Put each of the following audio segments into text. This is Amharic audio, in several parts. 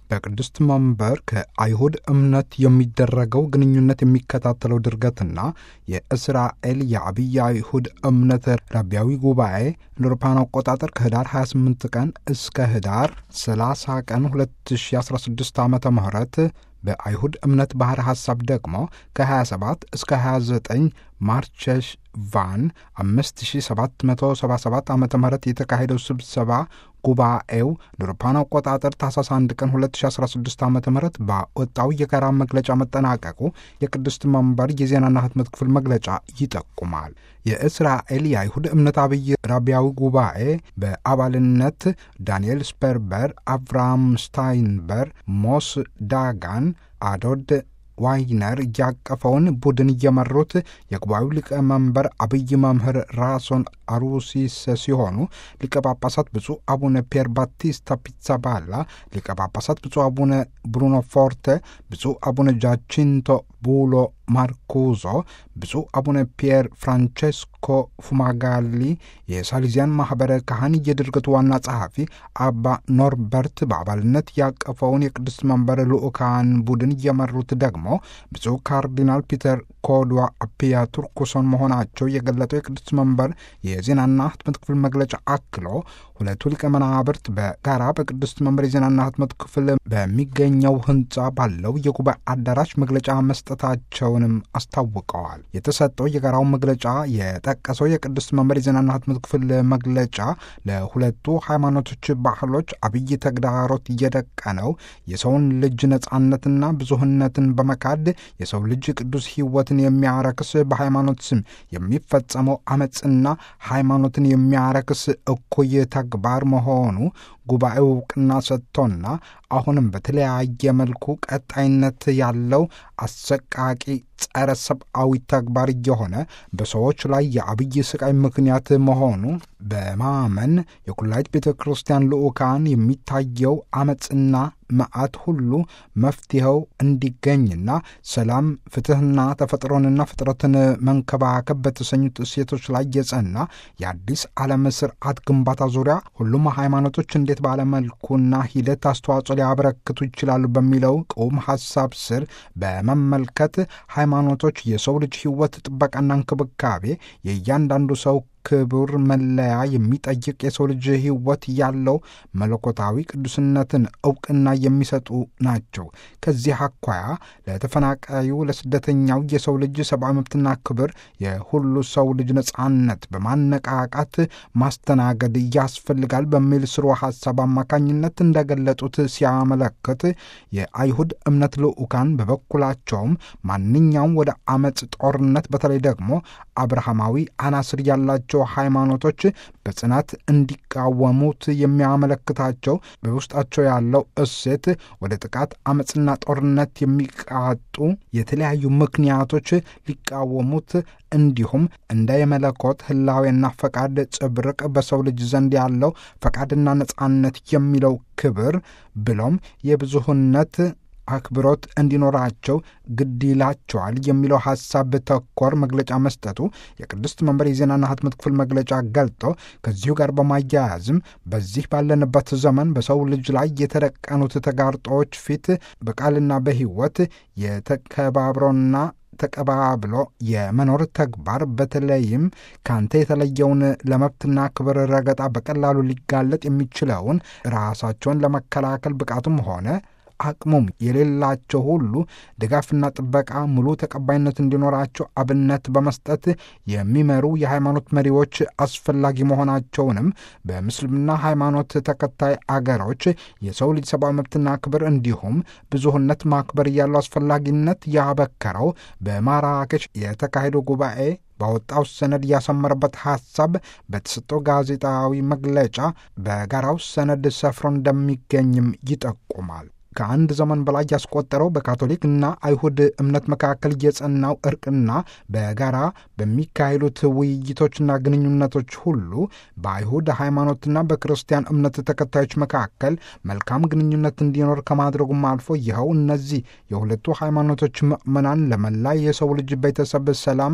በቅድስት መንበር ከአይሁድ እምነት የሚደረገው ግንኙነት የሚከታተለው ድርገትና የእስራኤል የአብይ አይሁድ እምነት ረቢያዊ ጉባኤ እንደ አውሮፓውያን አቆጣጠር ከህዳር 28 ቀን እስከ ህዳር 30 ቀን 2016 ዓ ም በአይሁድ እምነት ባሕረ ሐሳብ ደግሞ ከ27 እስከ 29 ማርቸሽ ቫን 5777 ዓ ም የተካሄደው ስብሰባ ጉባኤው ለአውሮፓውያን አቆጣጠር ታኅሳስ 1 ቀን 2016 ዓ ም ባወጣው የጋራ መግለጫ መጠናቀቁ የቅድስት መንበር የዜናና ህትመት ክፍል መግለጫ ይጠቁማል። የእስራኤል የአይሁድ እምነት አብይ ራቢያዊ ጉባኤ በአባልነት ዳንኤል ስፐርበር፣ አብርሃም ስታይንበር፣ ሞስ ዳጋን፣ አዶድ ዋይነር እያቀፈውን ቡድን እየመሩት የጉባኤው ሊቀመንበር አብይ መምህር ራሶን አሩሲስ ሲሆኑ ሊቀ ጳጳሳት ብፁዕ አቡነ ፒየር ባቲስታ ፒዛባላ፣ ሊቀ ጳጳሳት ብፁዕ አቡነ ብሩኖ ፎርተ፣ ብፁዕ አቡነ ጃቺንቶ ቡሎ ማርኩዞ፣ ብፁዕ አቡነ ፒየር ፍራንቼስኮ ፉማጋሊ፣ የሳሊዚያን ማኅበረ ካህን የድርገቱ ዋና ጸሐፊ አባ ኖርበርት በአባልነት ያቀፈውን የቅድስት መንበር ልዑካን ቡድን እየመሩት ደግሞ ብፁዕ ካርዲናል ፒተር ኮድዋ አፒያ ቱርኩሶን መሆናቸው የገለጠው የቅድስት መንበር የዜናና ህትመት ክፍል መግለጫ አክሎ ሁለቱ ሊቀ መናብርት በጋራ በቅድስት መንበር የዜናና ህትመት ክፍል በሚገኘው ህንፃ ባለው የጉባኤ አዳራሽ መግለጫ መስጠታቸውንም አስታውቀዋል። የተሰጠው የጋራው መግለጫ የጠቀሰው የቅድስት መንበር የዜናና ህትመት ክፍል መግለጫ ለሁለቱ ሃይማኖቶች ባህሎች አብይ ተግዳሮት እየደቀነው የሰውን ልጅ ነጻነትና ብዙህነትን በመካድ የሰው ልጅ ቅዱስ ህይወትን የሚያረክስ በሃይማኖት ስም የሚፈጸመው አመፅና ሃይማኖትን የሚያረክስ እኩይ ተግባር መሆኑ ጉባኤው እውቅና ሰጥቶና አሁንም በተለያየ መልኩ ቀጣይነት ያለው አሰቃቂ ጸረ ሰብአዊ ተግባር እየሆነ በሰዎች ላይ የአብይ ስቃይ ምክንያት መሆኑ በማመን የኩላይት ቤተ ክርስቲያን ልዑካን የሚታየው አመፅና መዓት ሁሉ መፍትሄው እንዲገኝና ሰላም፣ ፍትሕና ተፈጥሮንና ፍጥረትን መንከባከብ በተሰኙት እሴቶች ላይ የጸና የአዲስ ዓለም ስርዓት ግንባታ ዙሪያ ሁሉም ሃይማኖቶች እንዴት ባለመልኩና ሂደት አስተዋጽኦ ሊያበረክቱ ይችላሉ በሚለው ቁም ሐሳብ ስር በመመልከት ሃይማኖቶች የሰው ልጅ ሕይወት ጥበቃና እንክብካቤ የእያንዳንዱ ሰው ክቡር መለያ የሚጠይቅ የሰው ልጅ ሕይወት ያለው መለኮታዊ ቅዱስነትን እውቅና የሚሰጡ ናቸው። ከዚህ አኳያ ለተፈናቃዩ፣ ለስደተኛው የሰው ልጅ ሰብአዊ መብትና ክብር የሁሉ ሰው ልጅ ነጻነት በማነቃቃት ማስተናገድ ያስፈልጋል በሚል ስሮ ሐሳብ አማካኝነት እንደገለጡት ሲያመለክት የአይሁድ እምነት ልዑካን በበኩላቸውም ማንኛውም ወደ አመፅ፣ ጦርነት በተለይ ደግሞ አብርሃማዊ አናስር ያላቸው ሃይማኖቶች በጽናት እንዲቃወሙት የሚያመለክታቸው በውስጣቸው ያለው እሴት ወደ ጥቃት አመፅና ጦርነት የሚቃጡ የተለያዩ ምክንያቶች ሊቃወሙት እንዲሁም እንደ የመለኮት ህላዌና ፈቃድ ጽብርቅ በሰው ልጅ ዘንድ ያለው ፈቃድና ነጻነት የሚለው ክብር ብሎም የብዙህነት አክብሮት እንዲኖራቸው ግድ ይላቸዋል የሚለው ሐሳብ ተኮር መግለጫ መስጠቱ የቅድስት መንበር የዜናና ህትመት ክፍል መግለጫ ገልጦ ከዚሁ ጋር በማያያዝም በዚህ ባለንበት ዘመን በሰው ልጅ ላይ የተደቀኑት ተጋርጦዎች ፊት በቃልና በሕይወት የተከባብሮና ተቀባብሎ የመኖር ተግባር በተለይም ካንተ የተለየውን ለመብትና ክብር ረገጣ በቀላሉ ሊጋለጥ የሚችለውን ራሳቸውን ለመከላከል ብቃቱም ሆነ አቅሙም የሌላቸው ሁሉ ድጋፍና ጥበቃ ሙሉ ተቀባይነት እንዲኖራቸው አብነት በመስጠት የሚመሩ የሃይማኖት መሪዎች አስፈላጊ መሆናቸውንም በምስልምና ሃይማኖት ተከታይ አገሮች የሰው ልጅ ሰብአዊ መብትና ክብር እንዲሁም ብዙህነት ማክበር ያለው አስፈላጊነት ያበከረው በማራኬሽ የተካሄደው ጉባኤ ባወጣው ሰነድ ያሰመረበት ሐሳብ በተሰጠው ጋዜጣዊ መግለጫ በጋራው ሰነድ ሰፍሮ እንደሚገኝም ይጠቁማል። ከአንድ ዘመን በላይ ያስቆጠረው በካቶሊክና አይሁድ እምነት መካከል የጸናው እርቅና በጋራ በሚካሄዱት ውይይቶችና ግንኙነቶች ሁሉ በአይሁድ ሃይማኖትና በክርስቲያን እምነት ተከታዮች መካከል መልካም ግንኙነት እንዲኖር ከማድረጉም አልፎ ይኸው እነዚህ የሁለቱ ሃይማኖቶች ምዕመናን ለመላ የሰው ልጅ ቤተሰብ ሰላም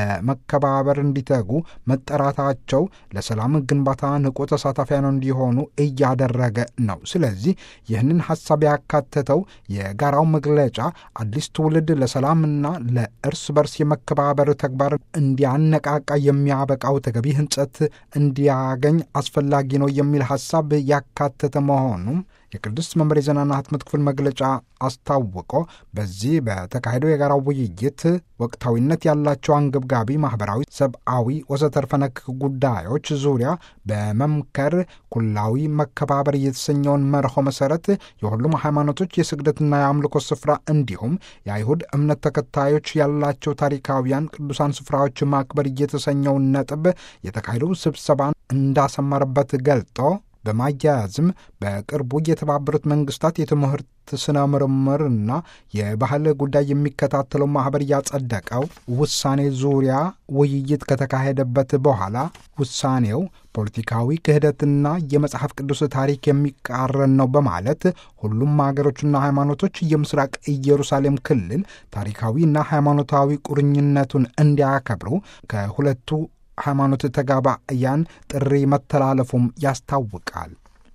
ለመከባበር እንዲተጉ መጠራታቸው ለሰላም ግንባታ ንቁ ተሳታፊያን እንዲሆኑ እያደረገ ነው። ስለዚህ ይህንን ሐሳብ ያካተተው የጋራው መግለጫ አዲስ ትውልድ ለሰላምና ለእርስ በርስ የመከባበር ተግባር እንዲያነቃቃ የሚያበቃው ተገቢ ህንጸት እንዲያገኝ አስፈላጊ ነው የሚል ሐሳብ ያካተተ መሆኑም የቅድስት መንበር የዜናና ህትመት ክፍል መግለጫ አስታውቆ በዚህ በተካሄደው የጋራው ውይይት ወቅታዊነት ያላቸው አንገብጋቢ ማኅበራዊ፣ ሰብአዊ ወዘተርፈ ነክ ጉዳዮች ዙሪያ በመምከር ኩላዊ መከባበር የተሰኘውን መርሆ መሠረት የሁሉም ሃይማኖቶች የስግደትና የአምልኮ ስፍራ እንዲሁም የአይሁድ እምነት ተከታዮች ያላቸው ታሪካዊያን ቅዱሳን ስፍራዎች ማክበር እየተሰኘውን ነጥብ የተካሄደው ስብሰባን እንዳሰመረበት ገልጦ በማያያዝም በቅርቡ የተባበሩት መንግስታት የትምህርት ስነ ምርምርና የባህል ጉዳይ የሚከታተለው ማኅበር ያጸደቀው ውሳኔ ዙሪያ ውይይት ከተካሄደበት በኋላ ውሳኔው ፖለቲካዊ ክህደትና የመጽሐፍ ቅዱስ ታሪክ የሚቃረን ነው በማለት ሁሉም ሀገሮችና ሃይማኖቶች የምስራቅ ኢየሩሳሌም ክልል ታሪካዊና ሃይማኖታዊ ቁርኝነቱን እንዲያከብሩ ከሁለቱ ሃይማኖት ተጋባያን ጥሪ መተላለፉም ያስታውቃል።